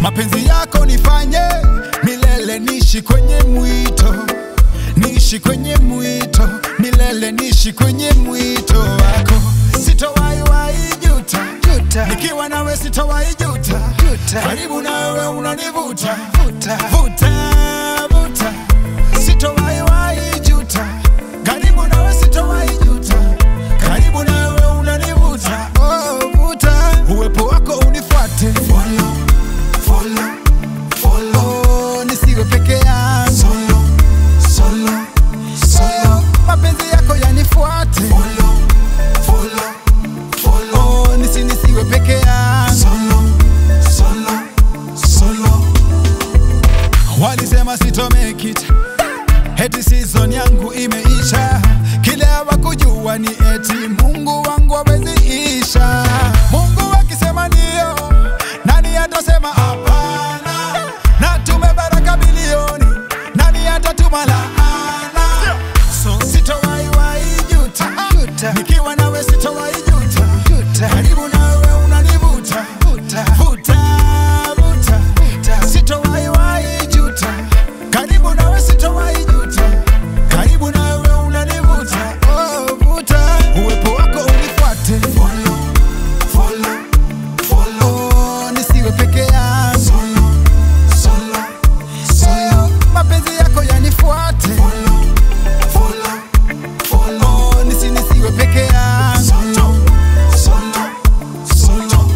mapenzi yako nifanye milele, nishi kwenye mwito, nishi kwenye mwito milele, nishi kwenye mwito wako, sitowahi wahi juta, Juta. nikiwa nawe sitowahi juta, Juta. karibu nawe unanivuta Vuta. vuta vuta, sitowahi wahi juta, karibu nawe sitowahi juta, karibu nawe unanivuta oh, vuta, uwepo wako unifuate follow, follow, follow. Oh, nisiwe peke yangu solo, solo, solo. mapenzi yako yanifuate follow, follow, follow. Oh, nisi nisiwe peke yangu solo, solo, solo. Walisema sito make it Eti season yangu imeisha, kile hawakujua ni eti Mungu wangu hawezi isha. Mungu akisema ndio, nani atasema hapana? Na tumebaraka bilioni, nani atatuma laana? So sitowahi wahi juta, Juta. nikiwa nawe sitowahi juta, Juta. karibu nawe unanivuta Vuta. vuta vuta Vuta. sitowahi wahi juta karibu nawe sitowahi juta karibu nawe unanivuta oh, vuta uwepo wako unifuate follow, follow, follow. Oh, nisiwe peke yangu solo, solo, solo. mapenzi yako yanifuate follow, follow, follow. Oh, nisi nisiwe peke yangu solo, solo, solo.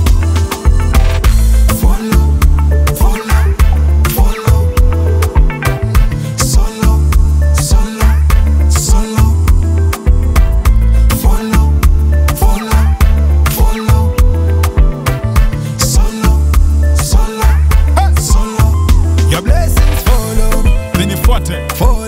Follow, follow, follow. Solo, solo, solo. Follow, follow, follow. Solo, solo, solo. Your blessings follow, Zinifuate. follow.